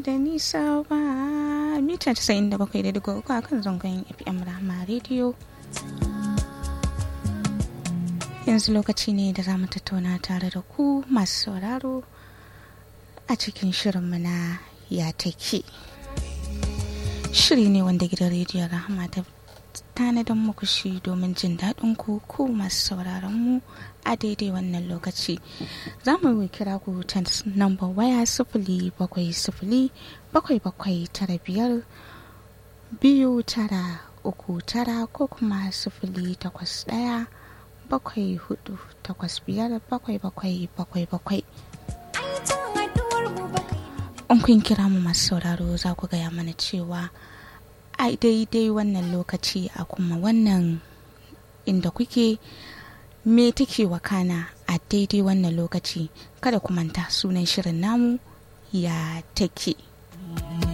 da nisa ba mita 97.3 a kan zangon fm rama rediyo yanzu lokaci ne da za mu tattauna tare da ku masu sauraro a cikin shirinmu na ya take shiri ne wanda gidan rediyon rahama ta tanadin muku shi domin jin daɗin ku ku masu sauraron mu a daidai wannan lokaci za mu kira ku ta namba waya sifili bakwai sifili bakwai bakwai tara biyar biyu tara uku tara ko kuma sifili takwas ɗaya bakwai hudu takwas biyar bakwai bakwai bakwai bakwai in kun kira mu masu sauraro za ku gaya mana cewa a daidai wannan lokaci a kuma wannan inda kuke me take wakana a daidai wannan lokaci kada ku manta sunan shirin namu ya take